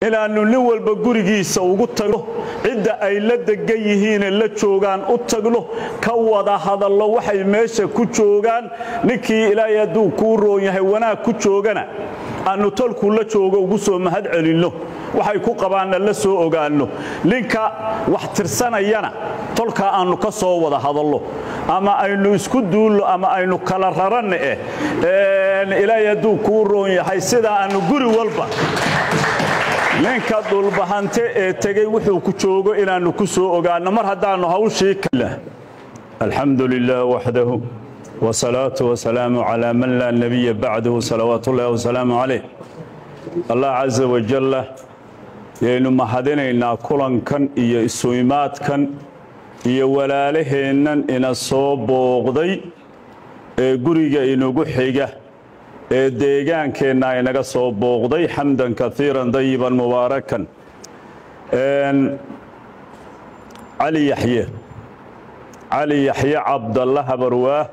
inaannu nin walba gurigiisa ugu tagno cidda ay la degan yihiine la joogaan u tagno ka wada hadallo waxay meesha ku joogaan ninkii ilaahay hadduu kuu roon yahay wanaag ku joogana aannu tolkuu la joogo ugu soo mahad celinno waxay ku qabaanna la soo ogaanno ninka wax tirsanayana tolkaa aannu ka soo wada hadallo ama aynu isku duulno ama aynu kala raranna eh ilaahay hadduu kuu roon yahay sidaa aannu guri walba ninka dhulbahante ee tegey wuxuu ku joogo inaannu ku soo ogaanno mar haddaannu hawshii alxamdu lilah waxdahu wsalaatu wasalaamu calaa man laa nebiya bacdahu salawaat ullahi wasalaamu calayh allah casa wajalla yaynu mahadinaynaa kulankan iyo isuimaadkan iyo walaalaheennan ina soo booqday ee guriga inugu xiga ee deegaankeenna inaga soo booqday xamdan kaiiran dayiban mubaarakan cali yaxye cali yaxye cabdalla habarwaah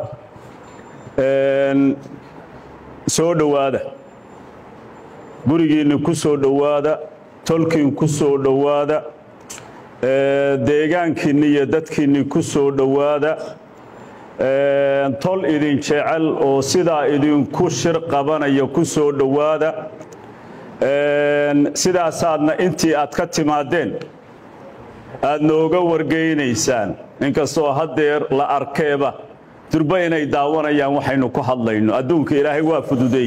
soo dhowaada gurigiinni ku soo dhowaada tolkiin ku soo dhowaada deegaankiinni iyo dadkiinni ku soo dhowaada tol idin jecel oo sidaa idinku shir qabanaya ku soo dhowaada sidaasaadna intii aad ka timaadeen aad nooga wargeynaysaan inkastoo haddeer la arkeeba durba inay daawanayaan waxaynu ku hadlayno adduunka ilaahay waa fududeey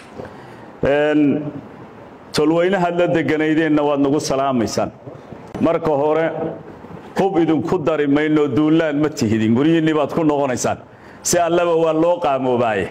tolweynahaad la deganaydeenna waad nagu salaamaysaan marka hore hub idinku dari mayno duullaan ma tihidin guryihinnii baad ku noqonaysaan si allaba waa loo qaamoobaaye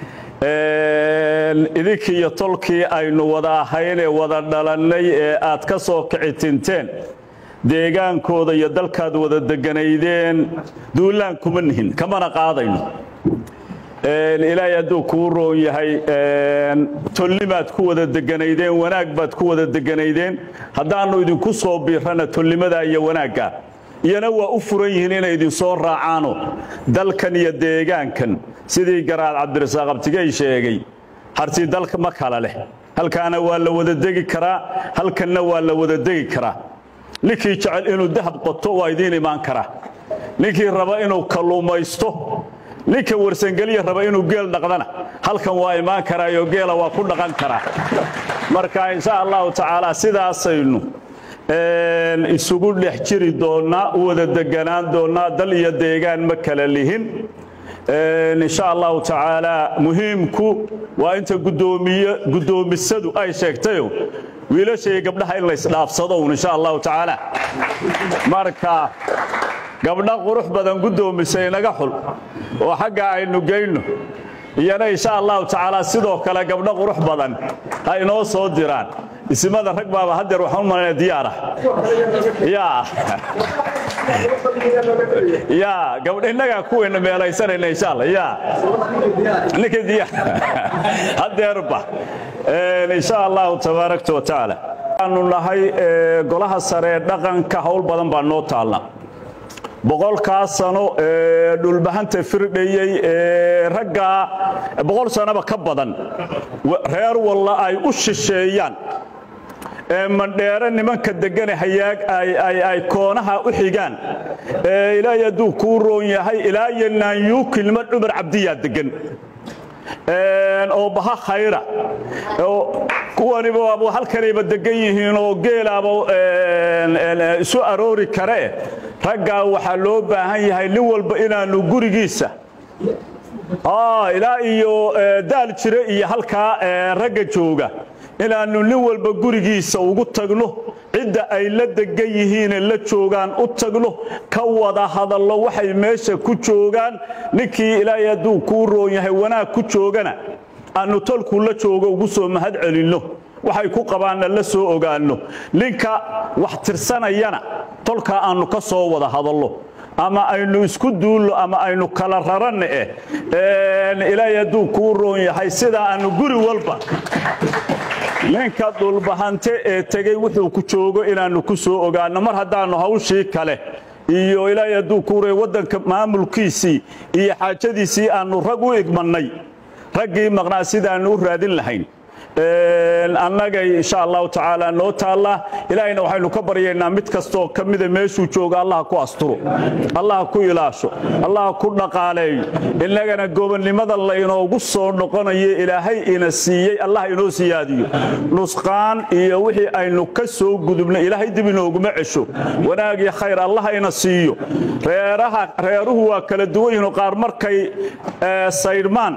idinkii iyo tolkii aynu wada ahaynee wada dhalannay ee aad ka soo kici tinteen deegaankooda iyo dalkaad wada deganaydeen duullaan kuma nihin kamana qaadayno ilaahay hadduu kuu roon yahay tolnimaad ku wada deganaydeen wanaag baad ku wada deganaydeen haddaannu idinku soo biirrana tolnimadaa iyo wanaagga iyana waa u furan yihiin inay idinsoo raacaano dalkan iyo deegaankan sidii garaad cabdirasaaq abtigey sheegay harti dalka ma kala leh halkaana waa la wada degi karaa halkanna waa la wada degi karaa ninkii jecel inuu dahab qoto waa idiin imaan karaa ninkii raba inuu kalluumaysto ninka warsangeliya raba inuu geel dhaqdana halkan waa imaan karaayo geela waa ku dhaqan karaa marka insha allahu tacaala sidaasaynu isugu dhex jiri doonnaa u wada deganaan doonnaa dal iyo deegaan ma kala lihin insha allahu tacaala muhiimku waa inta guddoomisadu ay sheegtayo wiilasha iyo gabdhaha in laysdhaafsado un insha allahu tacaala marka gabdha qurux badan guddoomisay inaga xul oo xagga aynu geyno iyana insha allahu tacaala sidoo kale gabdho qurux badan ha inoo soo diraan isimada rag baaba haddeer waxaan u malayna diyaar ah yaa yaa gabdha innagaa kuwayna meelaysanayna insha allah yaa ninkii diyaar haddeerba insha allahu tabaarakta wa tacaala waxaanu nahay golaha sare ee dhaqanka howl badan baa noo taalla boqolkaa sano ee dhulbahanta firdhayey ee raggaa boqol sanoba ka badan reer walla ay u shisheeyaan ee mandheere nimanka degane hayaag ay koonaha u xigaan ee ilaahay hadduu kuu roon yahay ilaa iyo naanyuukilma cumar cabdiyaa degan oo baha khayra kuwaniba halkanayba degan yihiin oo geelaaba isu aroori karee raggaa waxaa loo baahan yahay nin walba inaannu gurigiisa ilaa iyo daal jire iyo halkaa ragga jooga inaannu nin walba gurigiisa ugu tagno cidda ay la degan yihiine la joogaan u tagno ka wada hadallo waxay meesha ku joogaan ninkii ilaahay hadduu kuu roon yahay wanaag ku joogana aannu tolkuu la joogo ugu soo mahad celinno waxay ku qabaanna la soo ogaanno ninka wax tirsanayana tolkaa aannu ka soo wada hadallo ama aynu isku duulno ama aynu kala raranna eh ilaahay hadduu kuu roon yahay sidaa aannu guri walba ninka dhulbahante ee tegey wuxuu ku joogo inaannu ku soo ogaanno mar haddaannu hawshii kale iyo ilaahay hadduu kuuray waddanka maamulkiisii iyo xaajadiisii aannu rag u igmannay raggii maqnaa sidaannu u raadin lahayn annagay insha allahu tacaala noo taalla ilaahayna waxaynu ka baryaynaa mid kastoo ka mida meeshuu jooga allah ku asturo allah ku ilaasho allah ku dhaqaaleeyo innagana gobonnimada laynoogu soo noqonayo ilaahay ina siiyey allah inoo siyaadiyo nusqaan iyo wixii aynu ka soo gudubna ilaahay dib inooguma cesho wanaag iyo khayr allah ina siiyo reeraha reeruhu waa kala duwan yihiin qaar markay saydhmaan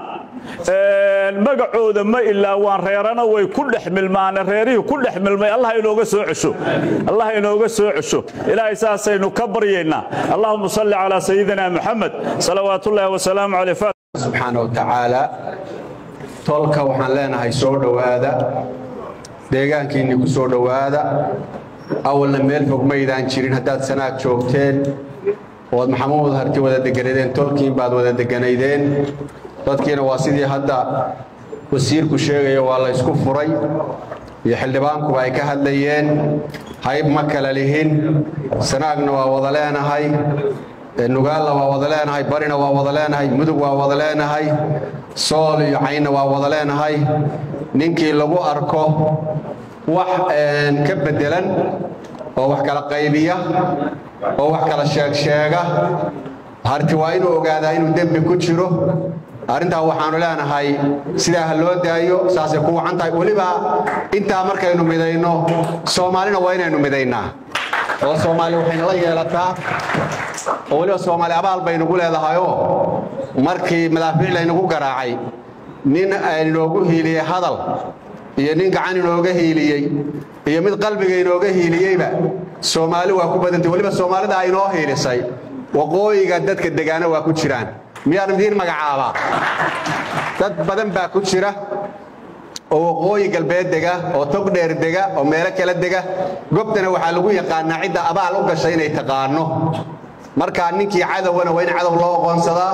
magacooda ma ilaa waan reerana way ku dhex milmaane reerihii ku dhex milmay allah inooga soo cesho allah inooga soo cesho ilaahay saasaynu ka baryaynaa allahuma salli calaa sayidina muxamed salawaatullaahi wasalaamu caleyh subxaana wa tacaala tolka waxaan leenahay soo dhowaada deegaankiinni ku soo dhowaada awalna meel fog maydaan jirin haddaad sanaag joogteen ood maxamuud harti wada deganadeen tolkiin baad wada deganaydeen dadkiina waa sidii hadda wasiirku sheegayo waa la ysku furay iyo xildhibaankuba ay ka hadlayeen hayb ma kala lihin sanaagna waa wada leenahay nugaalla waa wada leenahay barina waa wada leenahay mudug waa wada leenahay sool iyo caynna waa wada leenahay ninkii lagu arko wax ka beddelan oo wax kala qaybiya oo wax kala sheegsheega harti waa inuu ogaadaa inuu dembi ku jiro arrintaa waxaanu leenahay sidaa ha loo daayo saasay ku wacan tahay weliba intaa markaynu midayno soomaalina waa inaynu midaynaa oo soomaali waxayna la yeelataa oo weliba soomaali abaal baynugu leedahayoo markii madaafiic laynagu garaacay nin inoogu hiiliyey hadal iyo nin gacan inooga hiiliyey iyo mid qalbiga inooga hiiliyeyba soomaali waa ku badantay weliba soomaalida aynoo hiilisay waqooyiga dadka degaana waa ku jiraan miyaan idiin magacaabaa dad badan baa ku jira oo waqooyi galbeed dega oo tog dheer dega oo meelo kala dega gobtana waxaa lagu yaqaanaa cidda abaal u gashay inay taqaano markaa ninkii cadowna waa in cadow loo oqoonsadaa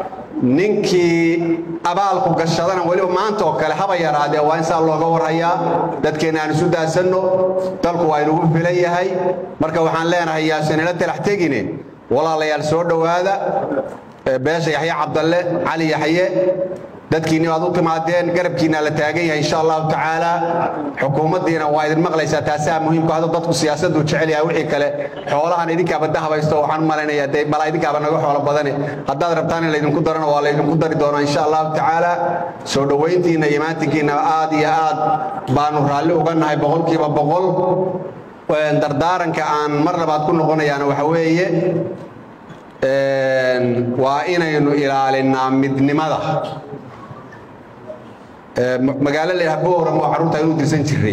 ninkii abaalku gashadana weliba maanta oo kale haba yaraadee waa in saa looga warhayaa dadkeenna aan isu daasanno dalku waa inugu filan yahay marka waxaan leenahay yaasanila talax tegine walaalayaal soo dhowaada beesha yaxye cabdalle cali yaxye dadkiinni baad u timaadeen garabkiinna la taagan yahay insha allahu tacaala xukuumaddiina waa idin maqlaysaa taasaa muhiimku hadda dadku siyaasaddu jecel yahay wixii kale xoolahan idinkaaba dahabaysto waxaan malaynayaa dee balaa idinkaaba naga xoolo badane haddaad rabtaan in laydinku darana waa laydinku dari doonaa insha allahu tacaala soo dhowayntiinna iyo maantinkiinna aad iyo aad baanu raalli uga nahay boqolkiiba boqol dardaaranka aan mar labaad ku noqonayaana waxa weeye waa inaynu ilaalinnaa midnimada magaalo la yidhaha booram oo carruurta inuu dirsan jiray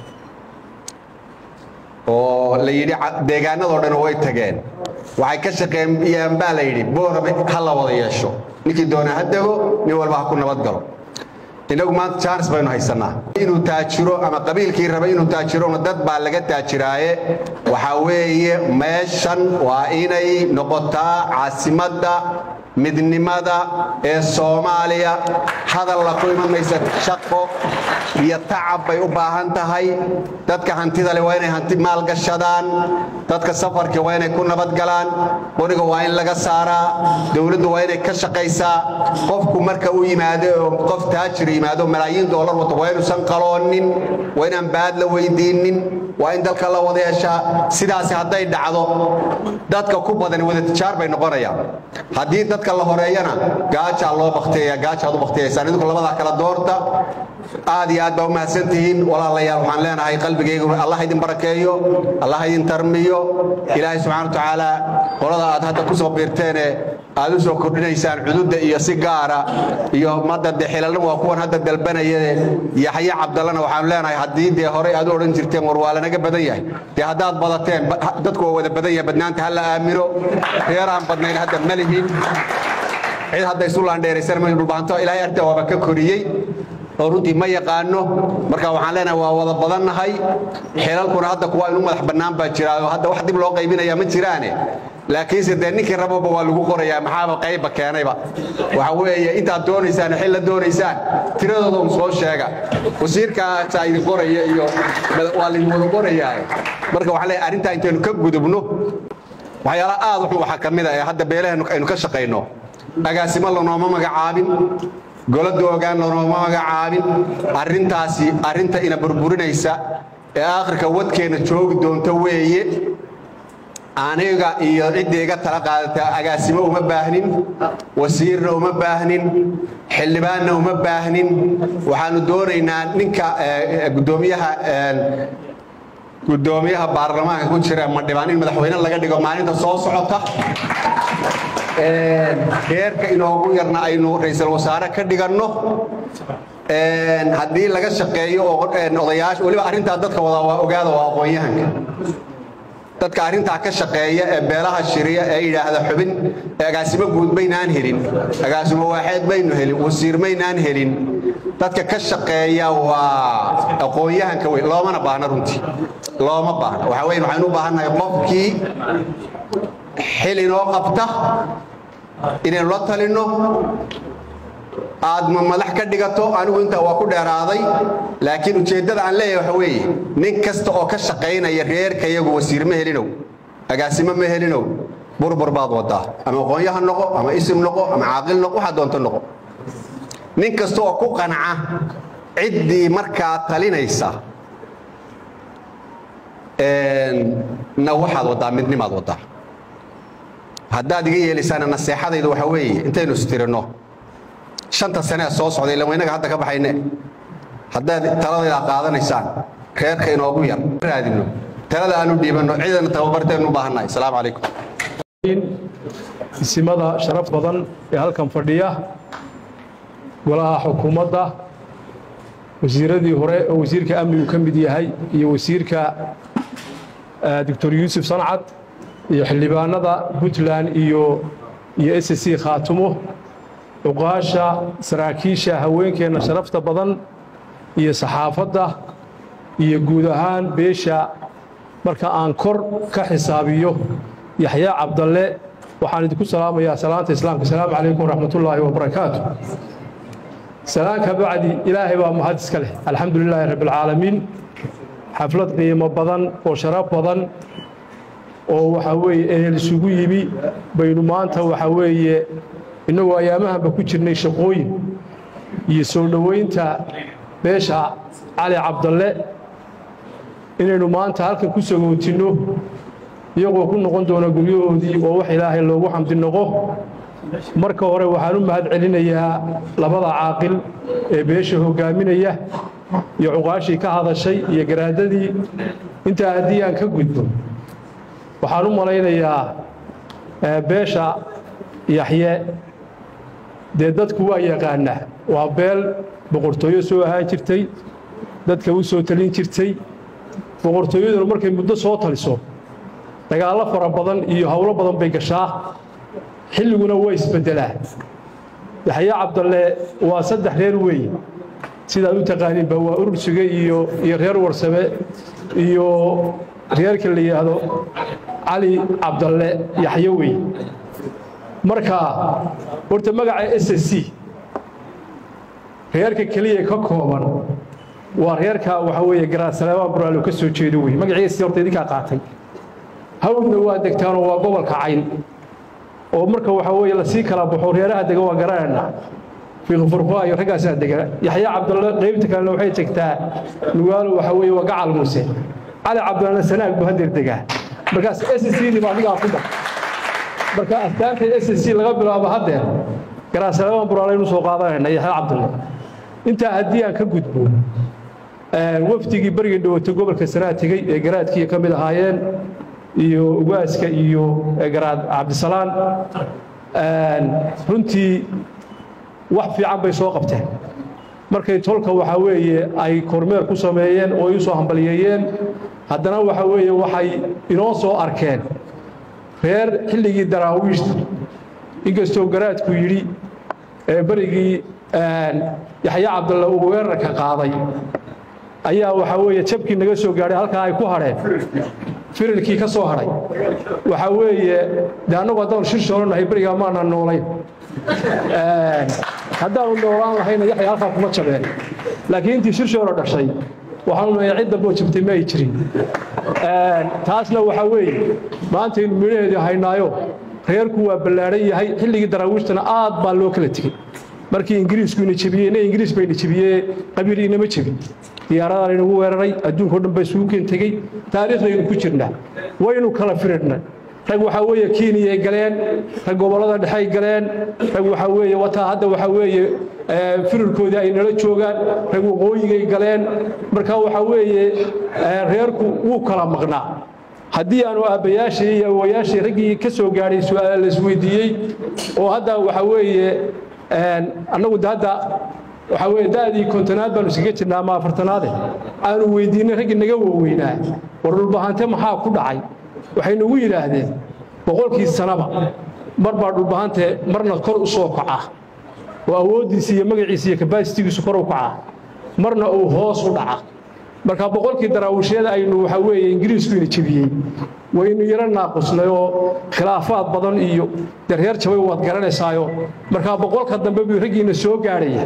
oo la yidhi deegaanadoo dhan way tageen waxay ka shaqeeyaan baa la yidhi booram ha la wada yeesho ninkii doonaa ha dego nin walba ha ku nabad galo inagu maanta jaanis baynu haysannaa inuu taajiro ama qabiilkii raba inuu taajirona dad baa laga taajiraaye waxaa weeye meeshan waa inay noqotaa caasimadda midnimada ee soomaaliya hadalla ku iman maysa shaqo iyo tacab bay u baahan tahay dadka hantida leh waa inay hanti maalgashadaan dadka safarka waa inay ku nabadgalaan qoriga waa in laga saaraa dowladdu waa inay ka shaqaysaa qofku marka uu yimaado oo qof taajir yimaado malaayiin doolar wato waa inuusan qaloonin waa inaan baad la weydiinin waa in dalka la wada yeeshaa sidaasi hadday dhacdo dadka ku badan wada tijaar bay noqonayaan haddii dadka la horeeyana gaajaa loo bakteeya gaajaad u bakteeyaysaan idinku labadaa kala doorta aad iyo aad baa u mahadsan tihiin walaalayaal waxaan leenahay qalbigaygu allah idin barakeeyo allah idin tarmiyo ilaahay subxana wa tacaala qolada aad hadda ku soo biirteene aad u soo kordhinaysaan cududda iyo si gaara iyo madda de xilalna waa kuwan hadda dalbanaya yaxye cabdallana waxaanu leenahay haddii dee horey aad u odhan jirteen war waa lanaga badan yahay dee haddaad badateen dadku waa wada badan yahay badnaanta ha la aamino reeraan badnayn hadda ma lihin cid hadda isu laandheeraysana ma dhulbaanto ilaahay arrinta waaba ka koriyey oo runtii ma yaqaano marka waxaan leenahay waa wada badannahay xilalkuna hadda kuwa inu madax bannaan baa jira oo hadda wax dib loo qaybinaya ma jiraane laakiinse dee ninkii rababa waa lagu qorayaa maxaaba qaybba keenayba waxa weeye intaad doonaysaan xil la doonaysaan tiradooda un soo sheega wasiirkaasaa idin qoraya iyo waa laydin wada qorayaa marka waxaan leeyahay arrintaa intaynu ka gudubno waxyaalaha aad waxaa ka mid a ee hadda beelaheennu aynu ka shaqayno agaasimo lanooma magacaabin golada ogaanna nooma magacaabin arrintaasi arrinta ina burburinaysa ee aakhirka wadkeenna joogi doonta weeye aniga iyo cidda iga tala qaadata agaasimo uma baahnin wasiirna uma baahnin xildhibaanna uma baahnin waxaanu doonaynaa ninka gudoomiyaha gudoomiyaha baarlamaanka ku jira madhibaan in madaxweyne laga dhigo maalinta soo socota reerka inoogu yarna aynu ra-iisul wasaare ka dhiganno haddii laga shaqeeyo oo odayaasha weliba arrintaa dadka wadaa waa ogaada waa aqoon-yahanka dadka arrintaa ka shaqeeya ee beelaha shiriya ee yidhaahda xubin agaasimo guud maynaan helin agaasimo waaxeed maynu helin wasiir maynaan helin dadka ka shaqeeya waa aqoon-yahanka wey loomana baahna runtii looma baahna waxaa weyn waxaynu u baahannahay qofkii xil inoo qabta inaynu la talinno aad ma madax ka dhigato anigu intaa waa ku dheeraaday laakiin ujeeddada aan leeyahay waxa weeye nin kasta oo ka shaqaynaya reerka iyagu wasiir ma helinow agaasimo ma helinow burbur baad wadaa ama aqoonyaha noqo ama isim noqo ama caaqil noqo waxaa doonto noqo nin kasta oo ku qanca ciddii markaa talinaysa na waxaad waddaa midnimaad waddaa haddaad iga yeelaysaana naseexadayda waxa weeye intaynu istirinno shanta sane ee soo socday ilan waynaga hadda ka baxayne haddaad taladayda qaadanaysaan reerka inoogu yar raadino talada aanu dhiibanno ciidana tababarteenu u baahannahay asalaamu calaykum isimada sharaf badan ee halkan fadhiya golaha xukuumadda wasiiradii hore oo wasiirka amnigu ka mid yahay iyo wasiirka doctor yuusuf sancad iyo xildhibaanada puntland iyo iyo s c khaatumo cuqaasha saraakiisha haweenkeenna sharafta badan iyo saxaafadda iyo guud ahaan beesha marka aan kor ka xisaabiyo yaxyaa cabdalle waxaan idinku salaamayaa salaanta islaamka asalaamu calaykum waraxmatullaahi wabarakaatu salaanka bacdi ilaahay baa mahad iska leh alxamdu lilaahi rabbialcaalamiin xaflad qiimo badan oo sharaf badan oo waxaa weeye ehel isugu yimi baynu maanta waxaa weeye innagoo ayaamahanba ku jirnay shaqooyin iyo soo dhowaynta beesha cali cabdalle inaynu maanta halkan ku sagootinno iyagoo ku noqon doona guryahoodii oo wax ilaahay loogu xamdi noqo marka hore waxaan u mahad celinayaa labada caaqil ee beesha hoggaaminaya iyo cuqaashii ka hadashay iyo garaadadii intaa haddii aan ka gudbo waxaan u malaynayaa beesha yaxye dee dadku waa yaqaanaa waa beel boqortooyo soo ahaan jirtay dadka u soo talin jirtay boqortooyaduna markay muddo soo taliso dagaallo fara badan iyo howlo badan bay gashaa xilliguna waa isbeddelaa yaxye cabdalle waa saddex reer weeye sidaad u taqaaniinba waa urursuge iyo iyo reer warsame iyo reerka la yidhaahdo cali cabdalle yaxyo wey marka horta magaca s c reerka keliya ka kooban waa reerka waxaa weeye garaasaleebaan buraalo ka soo jeedo wey magaciisi horta idinkaa qaatay hawdna waa degtaanoo waa gobolka cayn oo marka waxaa weeye lasii kala baxo reeraha dega waa garanayna fiiqfurqoa iyo raggaasaa dega yaxya cabdalle qaybta kalena waxay tegtaa nugaalo waxaa weeye waa gacal muuse cali cabdillena sanaag buu hadeer degaa markaas s c baa adigaa ku dar marka astaanta s c laga bilaabo haddeer garaasaleebaan buraalaynu soo qaadanayna yaxya cabdalle intaa haddii aan ka gudbo wafdigii berigii dhawatay gobolka sanaa tegey ee garaadkii ka mid ahaayeen iyo ugaaska iyo garaad cabdisalaan runtii wax fiican bay soo qabteen markay tolka waxaa weeye ay kormeer ku sameeyeen oo ay u soo hambaliyeeyeen haddana waxaa weeye waxay inoo soo arkeen reer xilligii daraawiishta inkastoo garaadku yidhi ee berigii yaxye cabdalle uu weerarka qaaday ayaa waxaa weeye jabkii naga soo gaadhay halkaa ay ku hadheen firilkii ka soo hadhay waxaa weeye de annagu haddaanu shirshoono nahay berigaa maana noolayn haddaanu noolaan lahayna yaxya halkaa kuma jabeen laakiin intii shirshoona dhashay waxaanu nahay cid damboo jabtay ma ay jirin taasna waxaa weeye maantaynu midhaheedii haynaayo reerku waa ballaadhan yahay xilligii daraawiishtana aad baa loo kala tegey markii ingiriisku ina jebiyey ina ingiriis bayna jebiyee qabiil inama jebin diyaaradan inagu weeraray adduunka o dhan ba isugu keen tegey taariikhdaynu ku jirnaa waynu kala firidhnay rag waxaa weeye kiiniyay galeen rag gobollada dhexey galeen rag waxaa weeye wataa hadda waxaa weeye firirkoodii ay nala joogaan rag waqooyigay galeen marka waxaa weeye reerku wuu kala maqnaa haddii aanu aabbayaashii iyo awowayaashii raggii ka soo gaadhay su'aala la isweydiiyey oo hadda waxaa weeye annagu de hadda waxaa weeye da'dii kontonaad baanu iskaga jirnaa ama afartanaade aanu weydiinay raggii naga waaweynaa war dhulbahante maxaa ku dhacay waxay nagu yidhaahdeen boqolkii sanaba mar baa dhulbahante marna kor u soo kaca oo awooddiisa iyo magaciisa iyo kabasitigiisu kor u kaca marna uu hoos u dhaca marka boqolkii daraawishyada aynu waxaa weeye ingiriisku ina jebiyey waynu yaro naaqusnay oo khilaafaad badan iyo dee reer jabay waad garanaysaayo markaa boqolka dambe buu raggiina soo gaadhaya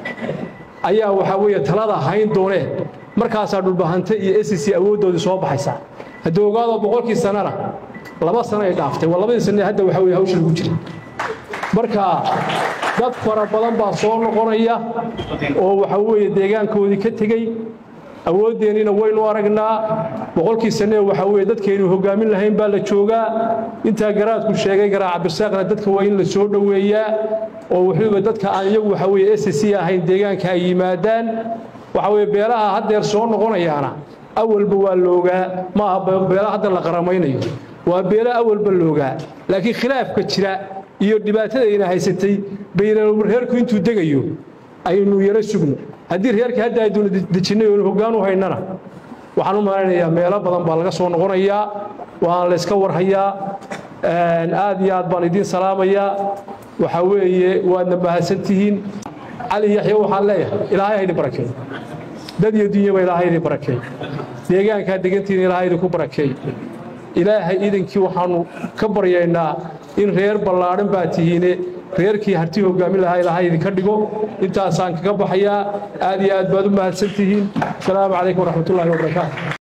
ayaa waxaa weeye talada hayn dooneen markaasaa dhulbahante iyo sc awooddoodii soo baxaysaa haddii ogaado boqolkii sanana laba sano ay dhaaftay waa labadii sane hadda waxaa weye hawsha lagu jiray marka dad fara badan baa soo noqonaya oo waxaa weeye deegaankoodii ka tegey awooddeennina waynu aragnaa boqolkii sanee waxaa weeye dadkaynu hoggaamin lahayn baa la joogaa intaa garaadku sheegay garaaca birsaaqna dadka waa in la soo dhoweeyaa oo wuxuuba dadka aan iyagu waxaa weeye s c ahayn deegaanka ay yimaadaan waxaa weeye beelaha haddeer soo noqonayaana awalba waa loogaa ma aha beela hadda la qaramaynayo waa beelo awalba loogaa laakiin khilaafka jira iyo dhibaatadayna haysatay baynal reerku intuu degayo aynu yaro sugno haddii reerkii hadda ayduuna dejinnay oonu hoggaan u haynana waxaan u malaynayaa meelo badan baa laga soo noqonayaa waan la yska warhayaa aad iyo aad baan idiin salaamayaa waxaa weeye waadna mahadsantihiin cali yaxya waxaan leeyahay ilaahay haydin barakeey dad iyo dunyaba ilaahay idin barakeey deegaankaa degantiina ilaahay idinku barakeey ilaahay idankii waxaannu ka baryaynaa in reer ballaadhan baa tihiine reerkii hartii hoggaamin lahaa ilaahay idinka dhigo intaasaan kaga baxayaa aad iyo aad baad u mahadsan tihiin asalaamu calaykum waraxmatullaahi wabarakaatu